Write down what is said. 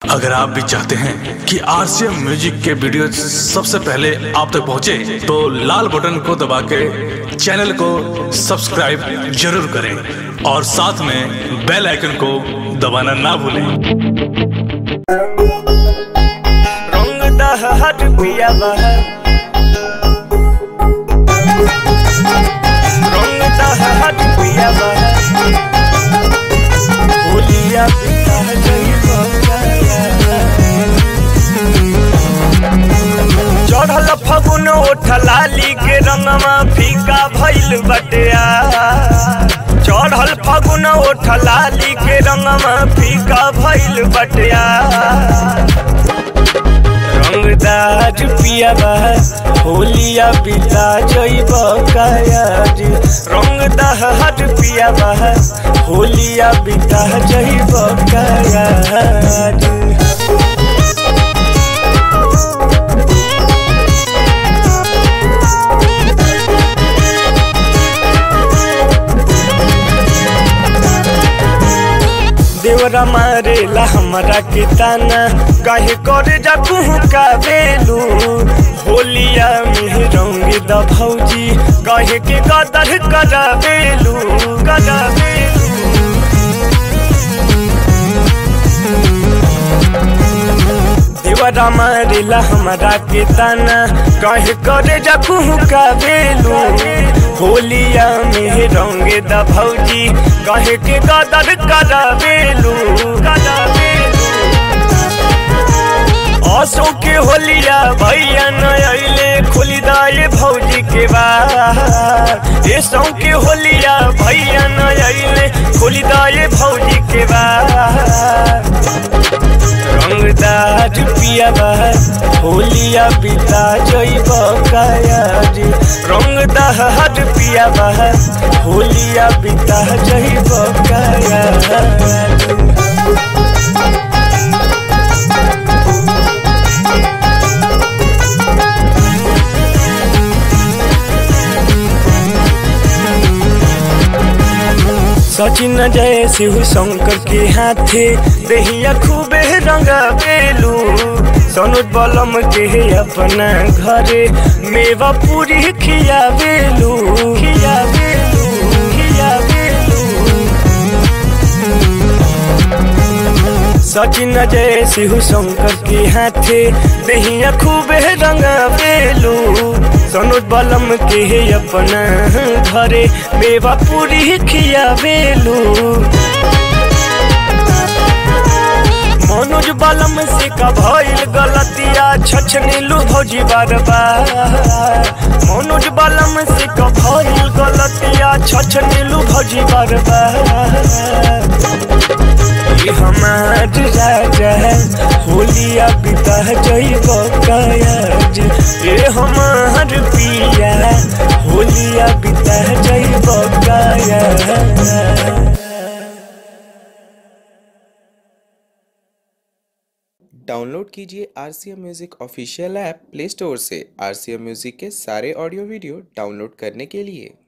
अगर आप भी चाहते हैं कि आरसीएम म्यूजिक के वीडियो सबसे पहले आप तक पहुंचे, तो लाल बटन को दबा के चैनल को सब्सक्राइब जरूर करें और साथ में बेल आइकन को दबाना ना भूलें रंग दहर पिया बहर रंग दहर पिया बहर होलिया पिता जई चढ़ल फगुन ओठ लाली के रंगमा फीका भइल बटिया चढ़ल फगुन ओठ लाली के रंगमा फीका भइल बटिया रंगदार पिया होलिया पिता जइब कायाज रंगदार पिया होलिया पिता जइब कायाज देवरा मारेला हमरा के ताना काहे करे जा कुहू का बेलू होलिया में रंग द भौजी काहे के कदर करा बेलू करा बेलू देवरा मारेला हमरा के ताना काहे करे जा कुहू का बेलू होलिया में रंग द भौजी कहे के कदर करा बेलू करा बेलू असो के होलिया भैया न अइले खोली दाए भौजी के बार ए सौ के होलिया भैया न अइले खोली दाए भौजी के बार रंगदार पिया बहर होलिया पिता जइब कायाज रंगदार पिया बहर होलिया पिता जइब कायाज सचिन जय शिव शंकर के हाथे दहिया खूबे रंगा बेलू सनुज बलम के अपना घरे मेवा पूरी खिया बेलू खिया बेलू खिया बेलू सचिन जय शिव शंकर के हाथे दहिया खूबे रंगा बेलू सनुज बलम के अपना घरे मेवा पूरी खिया बेलू मनोज बलम से का भइल गलतिया छछनीलू भौजी बार बार मनोज बलम से का भइल गलतिया छछनीलू भौजी बार बार ये हमार राजा है होलिया पिता जइब कायाज ये हमार पिया होलिया पिता जइब कायाज डाउनलोड कीजिए R C M music official app play store से आर सी एम म्यूज़िक के सारे ऑडियो वीडियो डाउनलोड करने के लिए